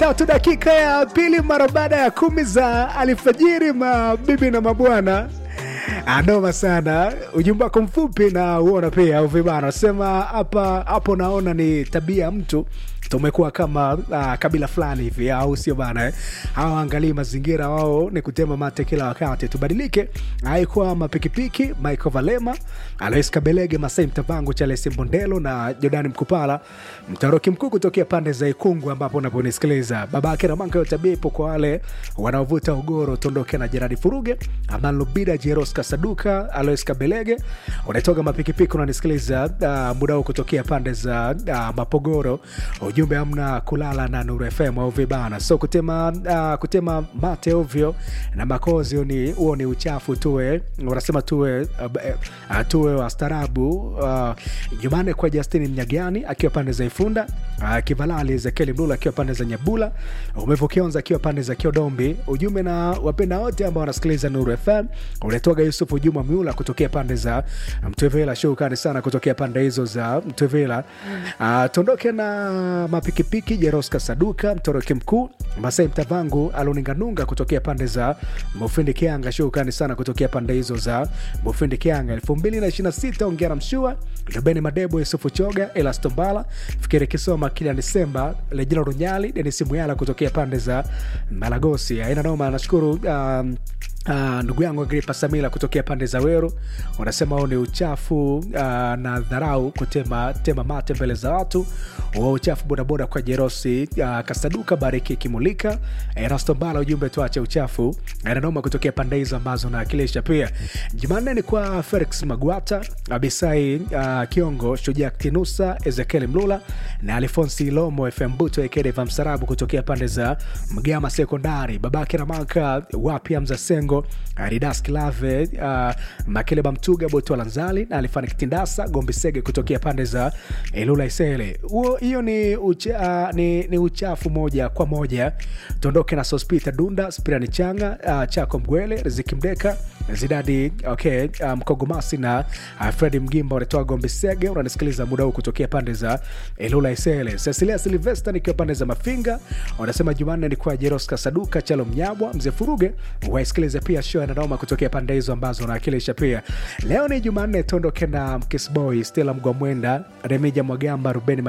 tatu dakika ya pili mara baada ya kumi za alfajiri, mabibi na mabwana. Anoma sana ujumbe wako mfupi na uona pia au vibana, nasema hapa hapo, naona ni tabia ya mtu tumekuwa kama uh, kabila fulani hivi au sio bana eh? Hawaangalii mazingira, wao ni kutema mate kila wakati. Tubadilike. Haikuwa mapikipiki Michael Valema, Alois Kabelege, Masai Mtavangu, Charles Mbondelo na Jordani Mkupala, mtaroki mkuu kutokea pande za Ikungu ambapo unaponisikiliza. Babake Ramanka yo tabia ipo kwa wale wanaovuta ugoro. Tondoke na Jeradi Furuge, Aman Lubida, Jeros Kasaduka, Alois Kabelege, unatoka mapikipiki unanisikiliza uh, muda huu kutokea pande za uh, Mapogoro ujumbe amna kulala na Nuru FM au vibana, so kutema uh, kutema mate ovyo na makozi ni huo ni uchafu. Tuwe wanasema tuwe uh, uh, tuwe wastaarabu. Uh, Jumane kwa Justini Mnyagani akiwa pande za Ifunda, uh, Kivalali Ezekieli Mlula akiwa pande za Nyabula, Umevokionza akiwa pande za Kiodombi. Ujumbe na wapenda wote ambao wanasikiliza Nuru FM. Unatoka Yusufu Juma Miula kutokea pande za Mtwevela, shukrani sana kutokea pande hizo za Mtwevela. Uh, tuondoke na mapikipiki Jeroska Saduka mtoroki mkuu Masai Mtavangu Aluninganunga kutokea pande za Mufindi Kianga, shukrani sana kutokea pande hizo za Mufindi Kianga. elfu mbili na ishirini na sita ongera Mshua Rubeni Madebo Yusufu Choga Elastombala Fikiri Kisoma Kila Disemba Lejina Runyali Denis Muyala kutokea pande za Malagosi. Aina noma, nashukuru um, Uh, ndugu yangu Agripa Samila kutokea pande za Weru unasema huu ni uchafu uh, na dharau kutema tema mate mbele za watu wa uchafu bodaboda kwa Jerosi uh, Kasaduka Bariki Kimulika Erasto Mbala, ujumbe tuache uchafu nanoma kutokea pande hizo ambazo naakilisha. Pia Jumanne ni kwa Felix Magwata Abisai uh, Kiongo Shujaa Tinusa Ezekiel Mlula na Alfonsi Lomo FM Buto Ekedeva Msarabu kutokea pande za Mgama Sekondari babake Ramaka wapya Mzasengo Aridas Kilave uh, Makeleba Mtuga Boto Lanzali na Alifani Kitindasa Gombi Sege kutokea pande za Ilula Isele. Huo hiyo ni, ucha, uh, ni, ni uchafu moja kwa moja. Tuondoke na Sospita Dunda Spirani Changa uh, Chako Mgwele Riziki Mdeka Zidadi okay, uh, Mkogomasi na uh, Fredi Mgimba unatoa Gombi Sege. Unanisikiliza muda huu kutokea pande za Ilula Isele. Cecilia Silvesta nikiwa pande za Mafinga unasema Jumanne ni kwa Jeroska Saduka Chalo Mnyabwa Mzee Furuge waisikilize pia show na Noma kutokea pande hizo ambazo unawakilisha. Pia leo ni Jumanne, tuondoke na Mkisboy Stella Mgwamwenda Remija Mwagamba Rubeni